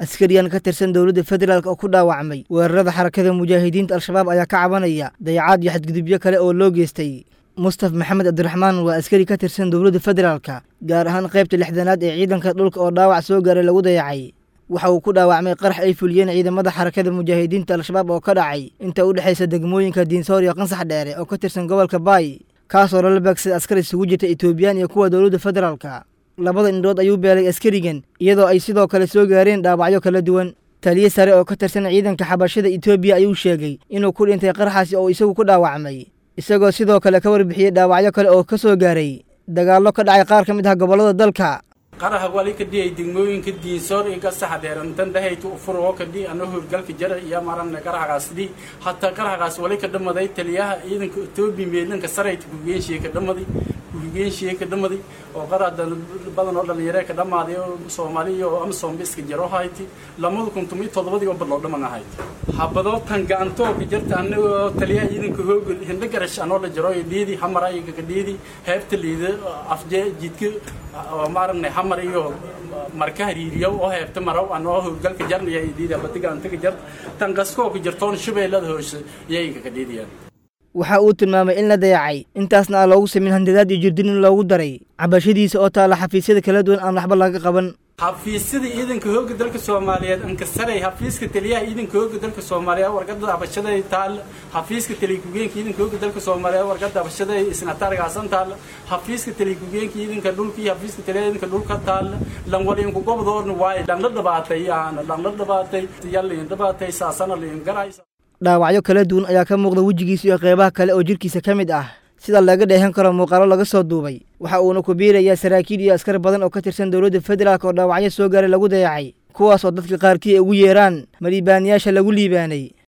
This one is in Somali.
askariyan ka tirsan dowladda federaalk oo ku dhaawacmay weerarada xarakada mujaahidiinta al-shabaab ayaa ka cabanaya dayacaad iyo xadgudubyo kale oo loo geystay mustaf maxamed cabdiraxmaan waa askari ka tirsan dowladda federaalka gaar ahaan qaybta lixdanaad ee ciidanka dhulka oo dhaawac soo gaaray lagu dayacay waxa uu ku dhaawacmay qarax ay fuliyeen ciidamada xarakada mujaahidiinta al-shabaab oo ka dhacay inta u dhexaysa degmooyinka diinsoor iyo qansax dheere oo ka tirsan gobolka baay kaasoo lala beegsaday askar isugu jirta etoobiyaan iyo kuwa dowladda federaalka labada indhood ayuu beelay askarigan iyadoo ay sidoo kale soo gaareen dhaawacyo kala duwan taliye sare oo ka tirsan ciidanka xabashada etoobiya ayuu sheegay inuu ku dhintay qaraxaasi oo isagu ku dhaawacmay isagoo sidoo kale ka warbixiyey dhaawacyo kale oo ka soo gaaray dagaallo ka dhacay qaar ka mid ah gobollada dalka qaraha wali ka dhiyay degmooyinka diinsoor iyo gasaxa dheerantan dhahayta ufuroo ka dhi ano howlgalka jara iyo maran qarahagaas dhi hataa qarahagaas wali ka dhamaday taliyaha ciidanka etoobiya meelanka sarayta kugeenshiye ka dhamaday kugeenshiye ka dhamaday oo qaraha badan oo dhalinyare ka dhamaaday oo soomaaliya oo amsom iska jaro hayti lamada kun tomiyo toddobadii oo badloo dhaman ahayd habadoo tan gacantoo ka jirta anagoo taliyaha ciidanka hoogol hindho garash anoo la jaro iyo dhiidi hamar ayaga ka dhiidi heebta liida afjee jidka oo maaragna hamar iyo marka hariiriyo oo heebta maraw anoo howlgalka jarnaya dhiidi abadiga antaga jar tan qaskoo ka jirtoon shabeellada hoose iyaga ka dhiidiyaan waxa uu tilmaamay in la dayacay intaasna aan loogu samin handadaad iyo jirdin in loogu daray cabashadiisa oo taala xafiisyada kala duwan aan waxba laga qaban xafiisyada ciidanka hooga dalka soomaaliyeed ankasaray xafiiska taliyaha ciidanka hooga dalka soomaaliyeed warqada abashada taal xafiiska taliya-ku-geenka ciidanka hooga dalka soomaaliyeed warqada abashada isnatargaasan taal xafiiska taliya-ku-geenka ciidanka dhulka iyo xafiiska taliyaha ciidanka dhulka taal lan waliinku gobdoorna waaye lan la dhabaatay yaana lan la dhabaatay yalliin dhabaatay saasana liin garaysa dhaawacyo kala duwan ayaa ka muuqda wejigiisa iyo qeybaha kale oo jidhkiisa ka mid ah sida laga dheehan karo muuqaalo laga soo duubay waxa uuna ku biirayaa saraakiil iyo askar badan oo ka tirsan dowladda federaalk oo dhaawacyo soo gaaray lagu dayacay kuwaas oo dadka qaarkii ay ugu yeeraan maliibaanayaasha lagu liibaanay